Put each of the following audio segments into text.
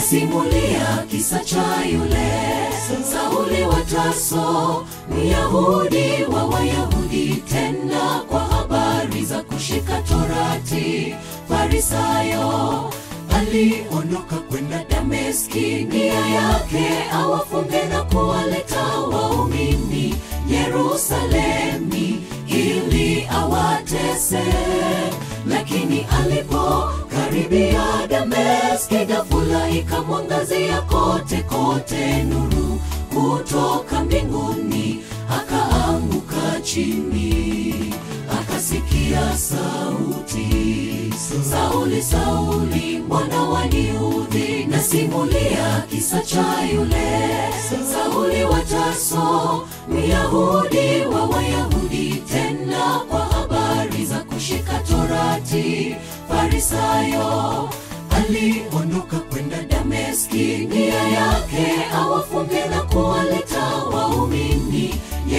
nasimulia kisa cha yule Sauli wa Tarso, Myahudi wa Wayahudi, tena kwa habari za kushika Torati. Farisayo aliondoka kwenda Dameski, nia yake awafunge na kuwaleta waumini Yerusalemi ili awatese, lakini alipokaribia Dameski, ghafula ikamwangazia kote kote nuru kutoka mbinguni, akaanguka chini, akasikia sauti, Sauli, Sauli, mbona waniudhi? Nasimulia kisa cha yule Sauli wa Tarso, Myahudi wa Wayahudi, tena kwa habari za kushika Torati. Farisayo aliondoka kwenda Dameski, nia yake awafunge na kuwaleta waumini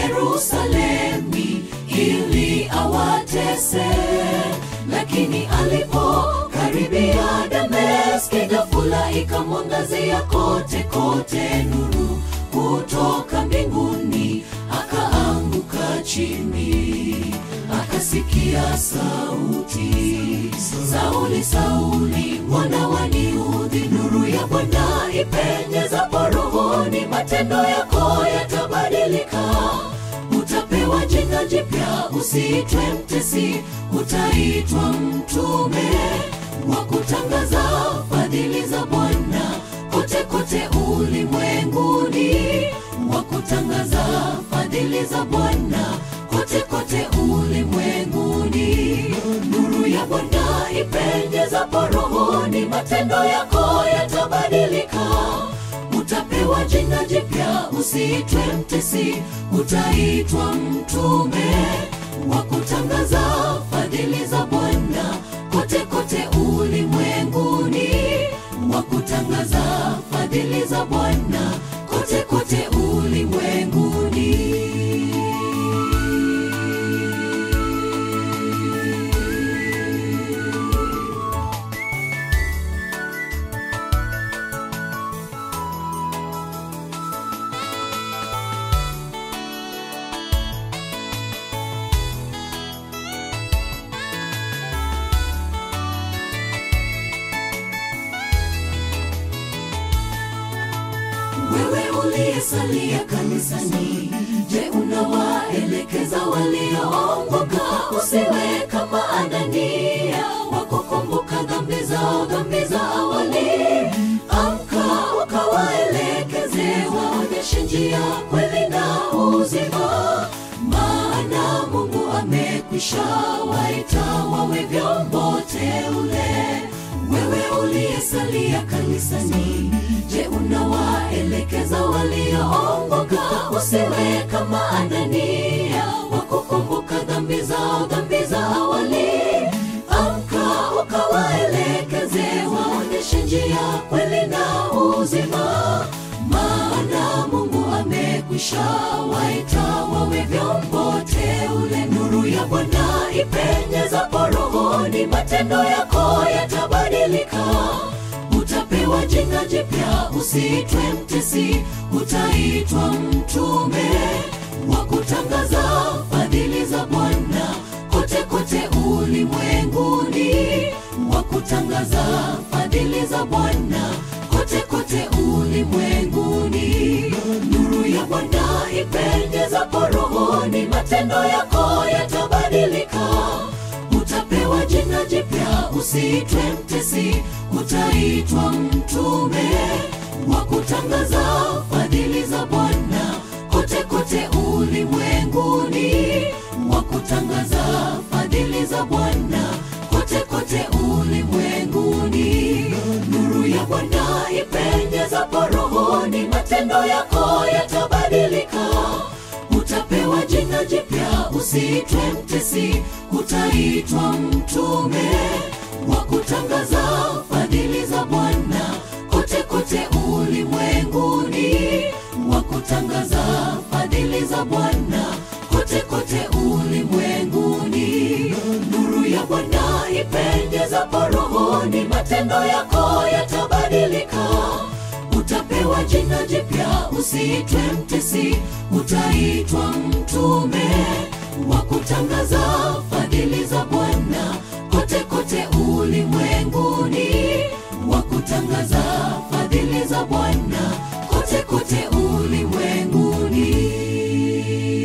Yerusalemi ili awatese, lakini alipokaribia Dameski, ghafula ikamwangazia kote kote nuru kutoka mbinguni, akaanguka chini, akasikia sauti, Sauli, Sauli, mbona waniudhi? Nuru ya Bwana ipenyezapo rohoni, matendo yako yatabadilika. Utapewa jina jipya, usiitwe mtesi, utaitwa mtume wa kutangaza fadhili za Bwana kote kote ulimwenguni, wa kutangaza fadhili za Bwana kote kote ulimwenguni. Nuru ya Bwana ipenyezapo rohoni, matendo yako yatabadilika. Utapewa jina jipya, usiitwe mtesi, utaitwa mtume wa kutangaza fadhili za Bwana kote kote ulimwenguni, wa kutangaza fadhili za Bwana kote kote ulimwenguni. Wewe uliyesalia kanisani, je, unawaelekeza walioongoka? Usiwe kama Anania wa kukumbuka dhambi zao, dhambi za awali. Amka ukawaelekeze, waonyeshe njia, kweli na uzima, maana Mungu amekwisha waita wawe vyombo teule. Wewe uliyesalia kanisani, je, unawaelekeza walioongoka? Usiwe kama Anania wa kukumbuka dhambi zao, dhambi za awali. Amka ukawaelekeze, waonyeshe njia, kweli na uzima, maana Mungu amekwisha waita wawe vyombo teule. Nuru ya Bwana ipenyezapo rohoni, matendo yako yatabadilika. Utapewa jina jipya, usiitwe mtesi, utaitwa mtume wa kutangaza fadhili za Bwana kote kote ulimwenguni, wa kutangaza fadhili za Bwana kote kote ulimwenguni. Nuru ya Bwana ipenyezapo rohoni, matendo yako yatabadilika. Utapewa jina jipya, usiitwe mtesi, utaitwa mtume wa kutangaza fadhili za Bwana kote kote ulimwenguni, wa kutangaza fadhili za Bwana kote kote ulimwenguni. Nuru ya Bwana ipenyezapo rohoni, matendo yako yatabadilika. Utapewa jina jipya, usiitwe mtesi, utaitwa mtume wa kutangaza fadhili za Bwana kote kote ulimwenguni, wa kutangaza fadhili za Bwana kote kote ulimwenguni. Nuru ya Bwana ipenyezapo rohoni, matendo yako yatabadilika. usiitwe mtesi utaitwa mtume wa kutangaza fadhili za bwana kote kote ulimwenguni wa kutangaza fadhili za bwana kote kote ulimwenguni